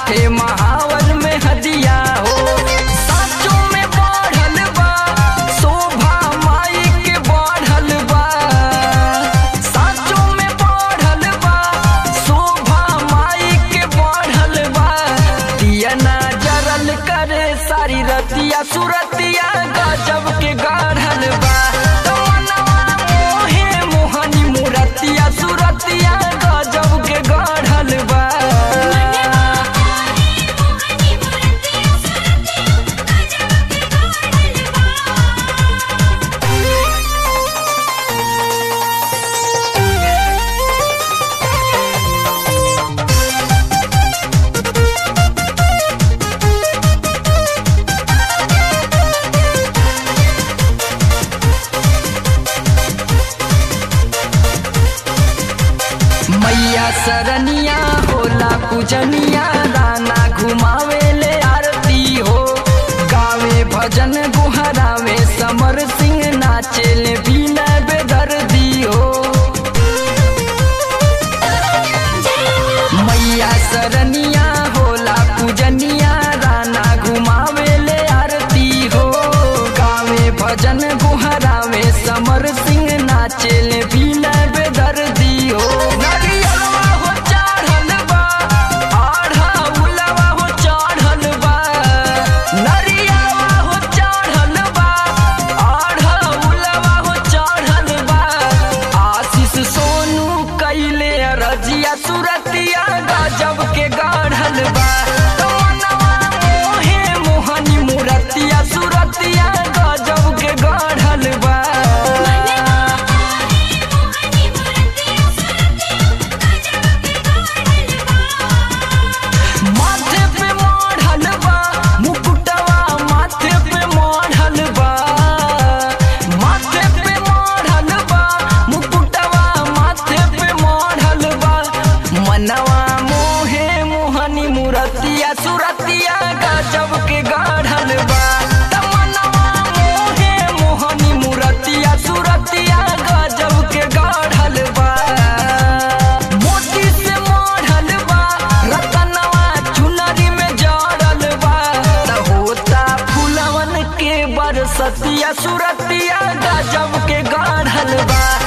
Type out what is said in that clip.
हाथे महावर में हदिया हो साचों में बढ़ल बा शोभा माई के बढ़ल बा साचों में बढ़ल बा शोभा माई के बढ़ल बा दिया ना जरल करे सारी रतिया सुरतिया गजब के गढ़ल बा तमन्नवा मोहे मोहनी मुरतिया सुरतिया गजब के गढ़ल बा मैया सरनिया होला पूजनिया राना घुमावे ले आरती हो गावे भजन गुहरावे समर सिंह नाचे ले बीना बेदर्दी हो मैया सरनिया होला पूजनिया राना घुमावे ले आरती हो गावे भजन गुहरावे समर सिंह नाचे ले बीना बेदर्दी हो नरियलवा हो चढ़ल बा आढ़ा उलवा हो चढ़ल बा नरियलवा हो चढ़ल बा आढ़ा उलवा हो चढ़ल बा आशीष सोनू कैले रजिया सुरतिया गजब के गढ़ल बा तमन्नवा मोहे मोहनी मुरतिया सुरतिया गजब के गढ़ल बा माथे पे मढ़ल बा मुकुटवा माथे पे मढ़ल बा माथे पे मढ़ल बा मुकुटवा माथे पे मढ़ल बा मनवा मोहे मोहनी मुरतिया सुरतिया गजब के गढ़ल बा तमन्नवा मोहे मोहनी मुरतिया सुरतिया गजब के गढ़ल बा मोती से मढ़ल बा रतनवा चुनरी में जड़ल बा त होता फुलवन के बरसतिया सुरतिया गजब के गढ़ल बा